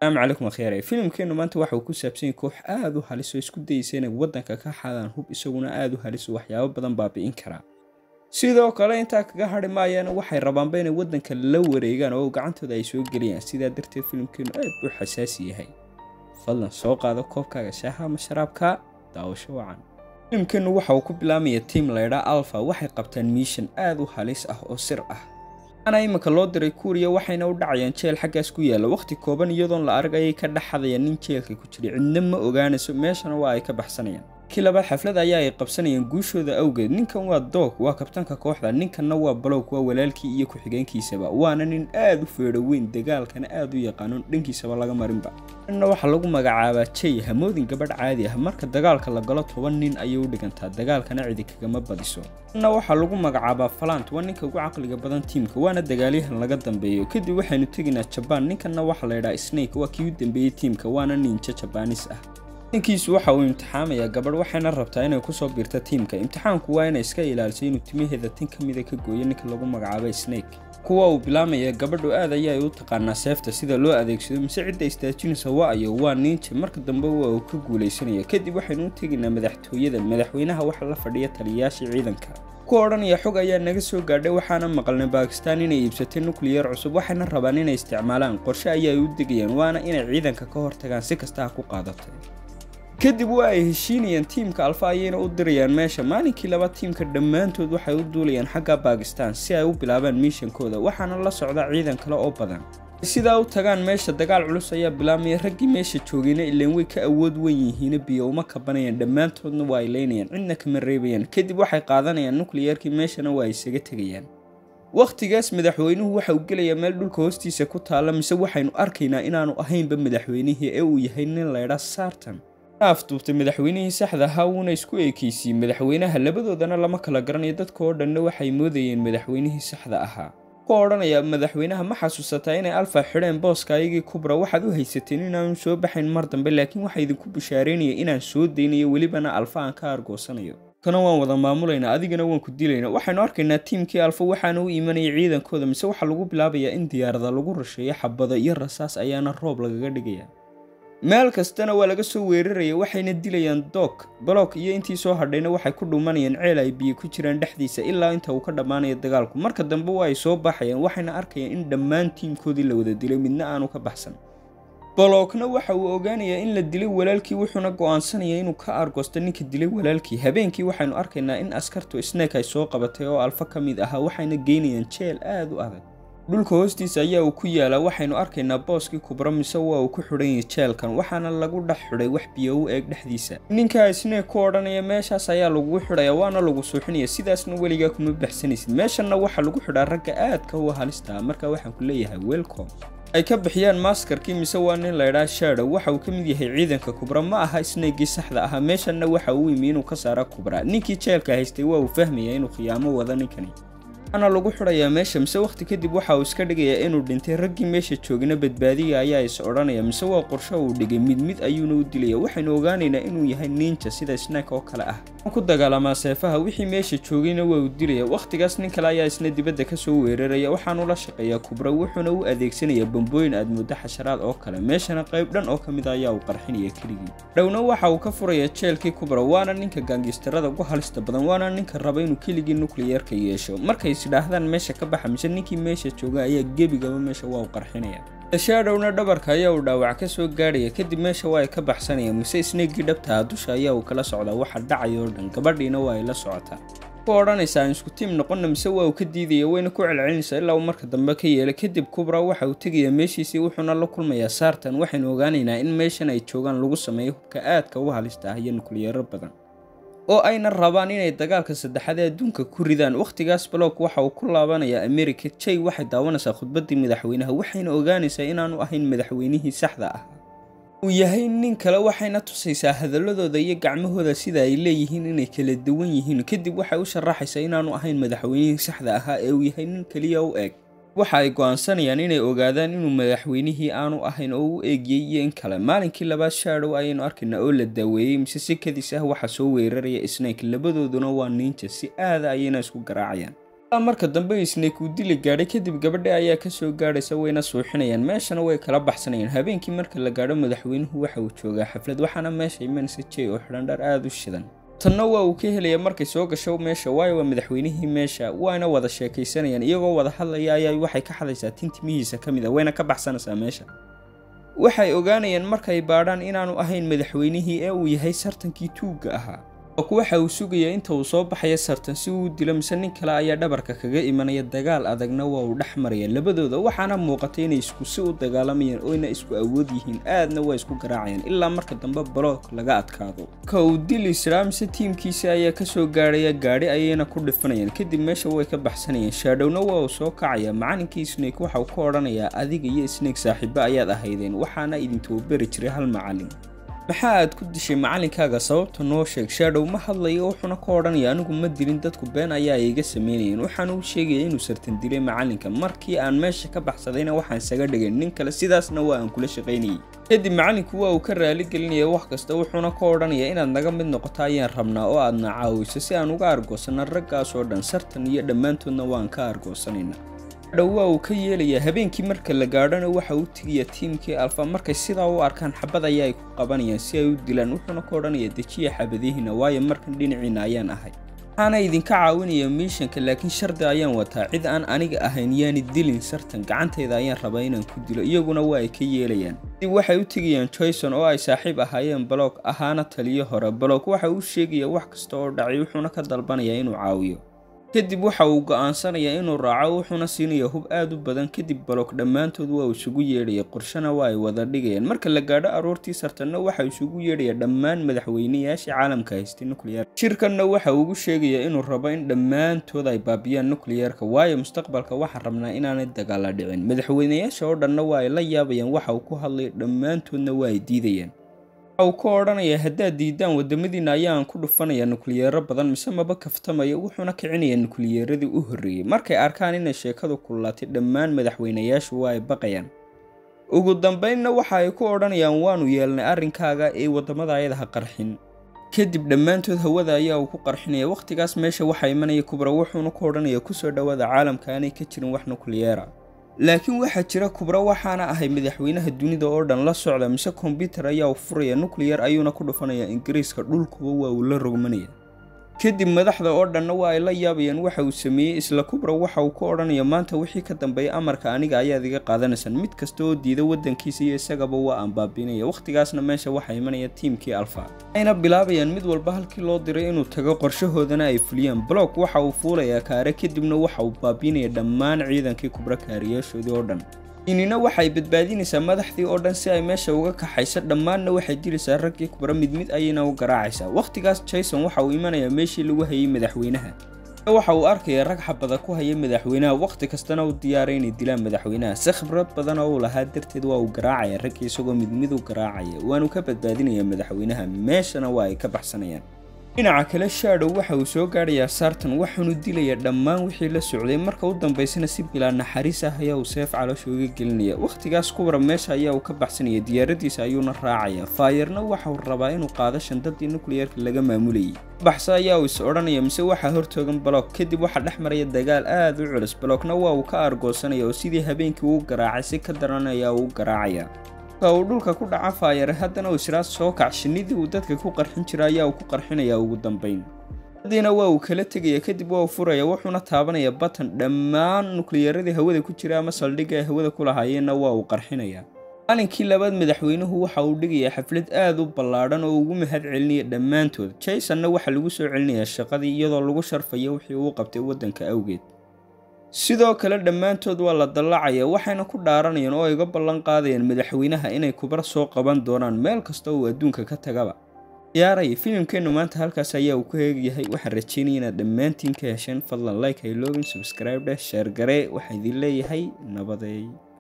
asalaamu calaykum akhyaare filimkeenu maanta waxa uu ku saabsan yahay koox aada u halis oo isku dayeysa inay waddanka ka xadaan hub isaguna aada u halis oo waxyaabo badan baabi'in karaa sidoo kale intaa kaga hadhi maayaan waxay rabaanba inay waddanka la wareegaan oo gacantooda ay soo geliyaan sidaa darteed filimkeenu aad buu xasaasi yahay fadlan soo qaado koobkaaga shaaha ama sharaabka daawasho wacan filimkeenu waxa uu ku bilaamaya tiam laydhaa alfa waxay qabtaan miishan aada u halis ah oo sir ah ana iminka loo diray kuuriya waxayna u dhacayaan jeel xaggaas ku yaalla wakhti kooban iyadoon la arag ayay ka dhexadayaan nin jeelka ku jira cidna ma ogaanayso meeshana waa ay ka baxsanayaan kii labaad xaflad ayaa ay qabsanayaan guushooda awgeed ninkan waa doog waa kabtanka kooxda ninkanna waa balowg waa walaalkii iyo ku-xigeenkiisaba waana nin aada u feedho weyn dagaalkana aada u yaqaanon dhankiisaba laga marinba ninna waxaa lagu magacaabaa jay hamoodin gabadh caadi ah marka dagaalka la galo toban nin ayay u dhigantaa dagaalkana cidi kagama badiso ninna waxaa lagu magacaabaa falant waa ninka ugu caqliga badan tiimka waana dagaalyahan laga dambeeyo kadib waxaynu tegaynaa jabaan ninkanna waxaa laydhaha snake waa kii u dambeeyey tiimka waana ninja jabaanis ah ninkiisu waxa uu imtixaamayaa gabadh waxayna rabtaa inay kusoo biirto tiimka imtixaanku waa inay iska ilaaliso inuu timaheeda tin ka mida ka gooyo ninka lagu magacaabay snake kuwa uu bilaamaya gabadhu aad ayaa ay u taqaanaa seefta sida loo adeegsado mise cidda istaajinaysa wa-ayo waa ninja marka dambe waa uu ka guulaysanaya kadib waxaynu u tegaynaa madaxtooyada madaxweynaha waxa la fadhiya taliyayaashii ciidanka ku odhanaya xog ayaa naga soo gaadhay waxaana maqalnay baakistaan inay iibsatay nukliyar cusub waxayna rabaan inay isticmaalaan qorshe ayaa ay u degayaan waana inay ciidanka ka hortagaan si kasta ha ku qaadatay kadib waa ay heshiinayaan tiimka alfa ayayna u dirayaan meesha maalinkii laba tiimka dhammaantood waxay u duulayaan xagga baakistaan si ay u bilaabaan miishankooda waxaana la socda ciidan kale oo badan sidaa u tagaan meesha dagaal culus ayaa bilaabmaya raggii meesha joogayna ilaan way ka awood wen yihiina biyo uma kabanayaan dhammaantoodna waa ay leynayaan cidna kama reebayaan kadib waxay qaadanayaan nukliyarkii meeshana waa ay isaga tegayaan wakhtigaas madaxweynuhu waxa uu gelayaa meel dhulka hoostiisa ku taalla mise waxaynu arkaynaa inaanu ahaynba madaxweynihii ee uu yahay nin laydha sartan afduubtay madaxweynihii saxda ahaa wuuna isku eekeysiiyey madaxweynaha labadoodana lama kala garanayo dadka oo dhanna waxay moodayeen madaxweynihii saxda ahaa ku odhanaya madaxweynaha ma xasuusataa inay alfa xidheen booska ayagii kubra waxaad u haysateen inaanu soo baxayn mar dambe laakiin waxaa idinku bishaaraynaya inaan soo daynayo welibana alfa aan ka argoosanayo kana waan wada maamulaynaa adigana waan ku dilaynaa waxaynu arkaynaa tiimkii alfa waxaana u imanaya ciidankooda mise waxaa lagu bilaabayaa in diyaarada lagu rasheeyo xabado iyo rasaas ayaana roob lagaga dhigaya meel kastana waa laga soo weeraraya waxayna dilayaan doog balog iyo intii soo hadhayna waxay ku dhumanayaan ceel ay biyo ku jiraan dhexdiisa ilaa inta uu ka dhammaanayo dagaalku marka dambe waa ay soo baxayaan waxayna arkayaan in dhammaan tiimkoodii la wada dilay midna aanu ka baxsan balogna waxa uu ogaanayaa in la dilay walaalkii wuxuuna go'aansanaya inuu ka argoosto ninka dilay walaalkii habeenkii waxaynu arkaynaa in askartu snake ay soo qabatay oo alfa ka mid ahaa waxayna geynayaan jeel aada u adag dhulka hoostiisa ayaa uu ku yaalaa waxaynu arkaynaa booskii kubra mise waa uu ku xidhan yahay jeelkan waxaana lagu dhex xidhay wax biyo u eeg dhexdiisa ninkaa isnee ku odhanaya meeshaas ayaa lagugu xidhaya waana lagu suuxinaya sidaasna weligaa kuma baxsanaysid meeshanna waxaa lagu xidhaa ragga aadka u halistaa marka waxaan ku leeyahay welcom ay ka bixiyaan maskarkii mise waa nin laydhaa shadow waxa uu ka mid yahay ciidanka kubra ma aha snaygii saxda ahaa meeshanna waxa uu yimi inuu ka saara kubra ninkii jeelka haystay waa uu fahmaya inuu khiyaamo wado ninkani ana lagu xidhayaa meesha mise wakhti kadib waxa uu iska dhigayaa inuu dhintay raggii meesha joogina badbaadiya ayaa is odhanaya mise waa qorsho uu dhigay mid mid ayuuna u dilaya waxaynu ogaanaynaa inuu yahay ninja sida snack oo kale ah ku dagaalamaa seefaha wixii meesha joogayna waa uu dilaya wakhtigaas nin kale ayaa isna dibadda ka soo weeraraya waxaanu la shaqeeyaa kubra wuxuuna u adeegsanayaa bambooyin aad muddo xasharaad oo kale meeshana qayb dhan oo ka mid ayaa uu qarxinaya keligii dhowna waxa uu ka furaya jeelkii kubra waana ninka gaangistarada ugu halista badan waana ninka raba inuu keligii nukliyarka yeesho markay idhaahdaan meesha ka baxa mise ninkii meesha jooga ayaa gebigaba meesha waa u qarxinaya shadhowna dhabarka ayaa uu dhaawac ka soo gaadhaya kadib meesha waa ay ka baxsanayaan mise sneegii dhabtaha dusha ayaa uu kala socdaa waxa dhacaya oo dhan gabadhiina waa ay la socotaa ku odhanaysaa aan isku tiim noqonna mise waa uu ka diidaya wayna ku celcelinaysaa ilaa uu marka dambe ka yeela kadib kubra waxa uu tegayaa meeshiisii wuxuuna la kulmayaa saartan waxaynu ogaanaynaa in meeshan ay joogaan lagu sameeyo hubka aadka u halista ah iyo nukliyaro badan oo ayna rabaan inay dagaalka saddexaad ee adduunka ku ridaan wakhtigaas balog waxa uu ku laabanayaa america jay waxay daawanaysaa khudbaddii madaxweynaha waxayna ogaanaysaa inaanu ahayn madaxweynihii saxda ah uu yahay nin kale waxayna tusaysaa hadaladooda iyo gacmahooda sida ay leeyihiin inay kala duwan yihiin kadib waxay u sharaxaysaa inaanu ahayn madaxweynihii saxda ahaa ee uu yahay nin keliya u eg waxa ay go'aansanayaan inay ogaadaan inuu madaxweynihii aanu ahayn oo u eegiyey iyo in kale maalinkii labaad shadow ayaynu arkaynaa oo la daaweeyey mise si kadis ah waxaa soo weeraraya snake labadooduna waa ninja si aada ayayna isku garaacayaan marka dambe snake uu dili gaadhay kadib gabadha ayaa kasoo gaadhaysa wayna suuxinayaan meeshana way kala baxsanayaan habeenkii marka la gaadho madaxweynuhu waxa uu joogaa xaflad waxaana meesha imanaysa jey oo xidhan dhar aada u shidan tanna waa uu ka helaya markay soo gasho meesha waayo waa madaxweynihii meesha waana wada sheekaysanayaan iyagoo wada hadlaya ayaa waxay ka xadaysaa tintimihiisa ka mid a wayna ka baxsanaysaa meesha waxay ogaanayaan markay baadhaan inaanu ahayn madaxweynihii ee uu yahay sartankii tuugga ahaa ok waxa uu sugaya inta uu soo baxaya sartan si uu dilo mise nin kale ayaa dhabarka kaga imanaya dagaal adagna waa uu dhex maraya labadooda waxaana muuqatay inay isku si u dagaalamayaan oyna isku awood yihiin aadna waa isku garaacayaan ilaa marka dambe balook laga adkaado ka uu dili siraa mise tiimkiisa ayaa kasoo gaadhaya gaadhi ayayna ku dhifanayaan kadib meesha way ka baxsanayaan shaadhowna waa uu soo kacaya macalinkii snake waxauu ka odhanayaa adiga iyo snake saaxiibo ayaad ahaydeen waxaana idin tababari jiray hal macalin maxaa aad ku dishay macalinkaaga sababta noo sheeg shaadhow ma hadlayo wuxuuna ka odhanaya anigu ma dilin dadku been ayaa iga sameynayeen waxaana u sheegaya inuu sartan dilay macalinka markii aan meesha ka baxsadayna waxaan isaga dhigay nin kale sidaasna waa aan kula shaqaynayay kadib macalinku waa uu ka raali gelinaya wax kasta wuxuuna ka odhanaya inaad naga mid noqoto ayaan rabnaa oo aadna caawiso si aan uga argoosana raggaas oo dhan sartan iyo dhammaantoodna waan ka argoosanayna dhow waa uu ka yeelayaa habeenkii marka la gaadhona waxa uu tegaya tiimkii alfa markay sidaa u arkaan xabad ayaa ay ku qabanayaan si ay u dilaan wuxuuna ka odhanaya dejiya xabadihiina waayo markan dhinaciina ayaan ahay waxaana idinka caawinaya miishanka laakiin shardi ayaan wataa cid aan aniga ahayn yaani dilin sartan gacantayda ayaan rabaa inaan ku dilo iyaguna waa ay ka yeelayaan kadib waxay u tegayaan joyson oo ay saaxiib ahaayeen baloog ahaana taliyo hore baloog waxa uu sheegaya wax kasta oo dhacay wuxuuna ka dalbanayaa inuu caawiyo kadib waxa uu go'aansanayaa inuu raaco wuxuuna siinaya hub aad u badan kadib baloog dhammaantood waa uu isugu yeedhaya qorshana waa ay wada dhigayaan marka la gaadho aroortii sartanna waxa isugu yeedhaya dhammaan madaxweynayaashii caalamka haystay nuclear shirkanna waxa ugu sheegaya inuu rabo in dhammaantood ay baabiyaan nucleyeerka waayo mustaqbalka waxaan rabnaa inaanay dagaala dhicin madaxweynayaasha oo dhanna waa ay la yaabayaan waxa uu ku hadlay dhammaantoodna waa ay diidayaan waxa uu ka odhanaya haddaad diidaan wadamadiina ayaan ku dhufanaya nukliyeero badan mise maba kaftamaya wuxuuna kicinayaa nukliyeeradii u horreeyey markay arkaan inay sheekadu kululaatay dhammaan madaxweynayaashu waa ay baqayaan ugu dambaynna waxa ay ku odhanayaan waanu yeelnay arrinkaaga ee waddamada ayadaha qarxin kadib dhammaantood hawada ayaa uu ku qarxinaya wakhtigaas meesha waxaa imanaya kubra wuxuuna ku odhanaya kusoo dhowaada caalamka aanay ka jirin wax nukliyeera laakiin waxaa jira kubra waxaana ahay madaxweynaha dunida oo dhan la socda mise kombyutar ayaa u furaya nucliyar ayuuna ku dhufanaya ingiriiska dhulkuba waa uu la rogmanaya kadib madaxda oo dhanna waa ay la yaabayaan waxa uu sameeyey isla kubra waxa uu ka odhanaya maanta wixii ka dambeeya amarka aniga ayaad iga qaadanaysaan mid kasta oo diida waddankiisa iyo isagaba waa aan baabiinaya wakhtigaasna meesha waxaa imanaya tiimkii alfa waxayna bilaabayaan mid walba halkii loo diray inuu tago qorshahoodana ay fuliyaan block waxa uu fuulayaa kaare kadibna waxa uu baabiinaya dhammaan ciidankii kubra kaariyaashoodii oo dhan inina waxay badbaadinaysaa madaxdii oo dhan si ay meesha uga kaxayso dhammaanna waxay dilaysaa raggii kubra mid mid ayayna u garaacaysaa wakhtigaas jason waxa uu imanayaa meeshii lagu hayay madaxweynaha waxa uu arkaya rag xabada ku haya madaxweynaha wakhti kastana u diyaaray inay dilaan madaxweynaha si khibrad badan oo uu lahaa darteed waa uu garaacaya raggii isagoo mid mid u garaacaya waanu ka badbaadinayaa madaxweynaha meeshana waa ay ka baxsanayaan dhinaca kale shadow waxa uu soo gaadhayaa sartan waxaanu dilayaa dhammaan wixii la socday marka u dambaysana si bilaa naxariis ah ayaa uu seef caloosha uga gelinaya wakhtigaas kubra meesha ayaa uu ka baxsanaya diyaaradiisa ayuuna raacaya faayarna waxauu rabaa inuu qaado shandadii nucliyerka laga maamulayay baxsa ayaa uu is odhanaya mise waxaa hortoogan baloog kadib waxaa dhex maraya dagaal aad u culus baloogna waa uu ka argoosanaya oo sidii habeenkii uu garaacay si ka daran ayaa uu garaacaya uu dhulka ku dhaca faayare haddana uu israa soo kac shinnidii uu dadka ku qarxin jira ayaa uu ku qarxinayaa ugu dambayn hadiina waa uu kala tegaya kadib waa uu furaya wuxuuna taabanaya batan dhammaan nukliyeeradii hawada ku jira ama saldhigga ay hawada ku lahaayeenna waa uu qarxinayaa maalinkii labaad madaxweynuhu waxa uu dhigayaa xaflad aad u ballaadhan oo ugu mahad celinaya dhammaantood jasonna waxaa lagu soo celinayaa shaqadii iyadoo lagu sharfayo wixii uu qabtay waddanka awgeed sidoo kale dhammaantood waa la dallacaya waxayna ku dhaaranayaan oo ay uga ballan qaadayaan madaxweynaha inay kubar soo qaban doonaan meel kasta uu adduunka ka tagaba ciyaaray filimkeennu maanta halkaas ayaa uu ku heegyahay waxaan rajeynaya inaad dhammaantiin ka hesheen fadlan like hayloogin subscribe dheh sheer garee waxaa idin leeyahay nabadeey